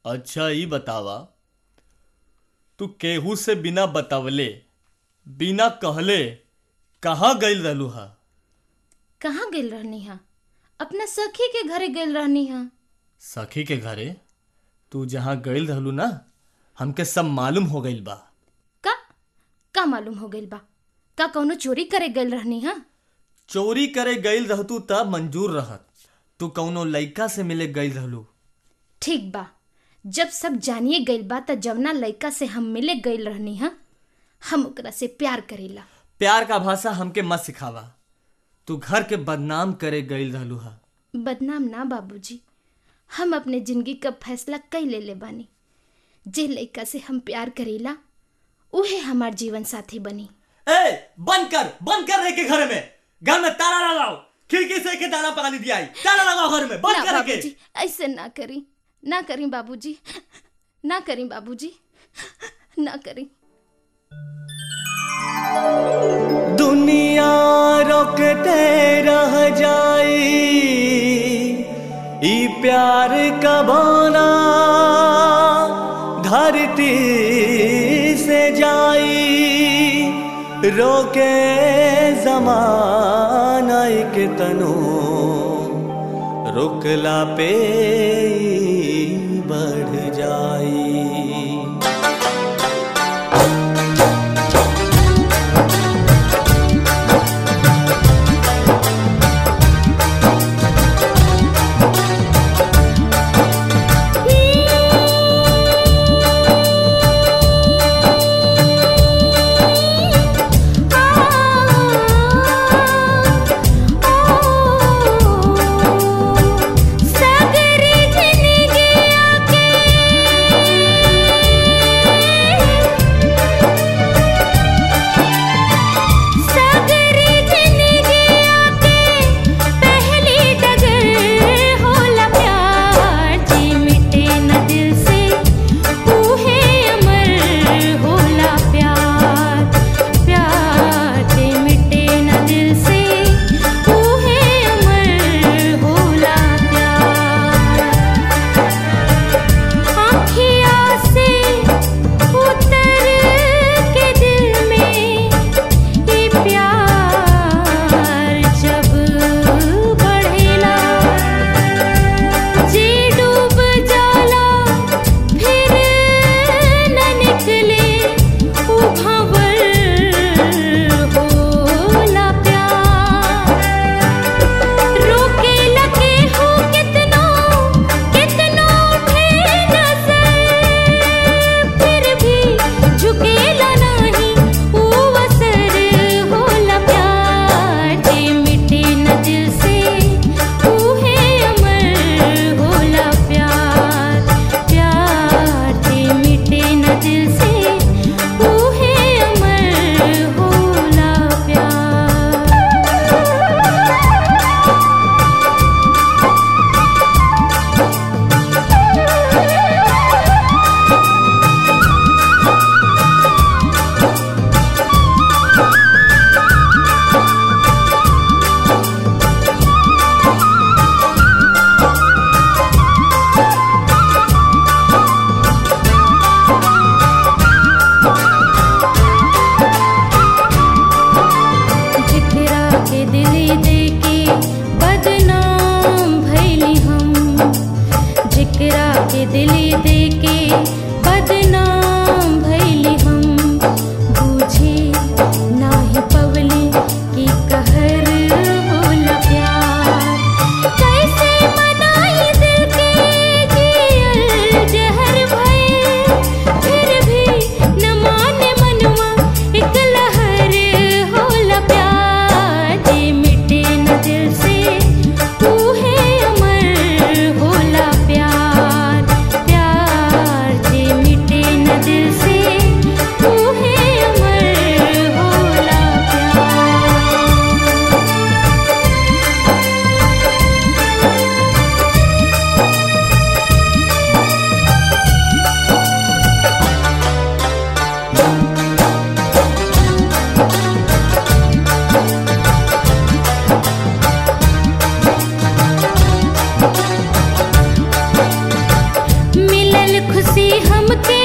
अच्छा ई बतावा तू केहू से बिना बतवले बिना कहले कहाँ गइल रहलू हा कहाँ गेल रहनी हा अपना सखी के घरे गेल रहनी हा सखी के घरे तू जहाँ गइल रहलू ना हमके सब मालूम हो गइल बा का का मालूम हो गइल बा का कौनो चोरी करे गेल रहनी हा चोरी करे गइल रहतू त मंजूर रहत तू कौनो लइका से मिले गइल रहलू ठीक बा जब सब जानिए गइल बा त जवना लइका से हम मिले गइल रहनी हा हम ओकरा से प्यार करेला प्यार का भाषा हमके मत सिखावा तू घर के बदनाम करे गइल रहलू हा बदनाम ना बाबूजी हम अपने जिंदगी का फैसला कई ले ले बानी जे लइका से हम प्यार करेला उहे हमार जीवन साथी बनी ए बंद कर बंद कर रे के घर में घर में ताला लगाओ खिड़की से के दाना पानी दिया ताला लगाओ घर में बंद ना कर के बाबूजी ऐसे ना करी ना करी बाबूजी ना करी बाबूजी ना करी दुनिया रोकते रह जाई ई प्यार का बाना धरती से जाई रोके जमाना के तनो रुकला पे ई बढ़ जाई सगरी जिंदगी आके सगरी जिंदगी आके पहली डगर होला प्यार जी मिटे न दिल से ऊहे अमर होला प्यार प्यार जी मिटे न दिल से ऊहे अमर होला प्यार आँखिया से उतर के दिल में ये प्यार जब बढ़ेला जी डूब जाला फिर न निकले उभावर होला प्यार रोके लगे हो कितनो कितनो उठे नजर फिर भी झुकेला नहीं वो असर होला प्यार जे मिटे न दिल से ऊहे अमर होला प्यार प्यार जे मिटे न दिल से ऊहे अमर होला प्यार जिकरा के दिल दे के बदनाम भैली हम जिकरा के दिल दे के बदनाम भैली हम बूझे नाही पवली की कहर होला प्यार कैसे मनाई दिल के जियल जहर भय फिर भी न माने मनवा एक लहर होला प्यार जे मिटे न दिल से ऊहे अमर होला प्यार प्यार जे खुशी हमके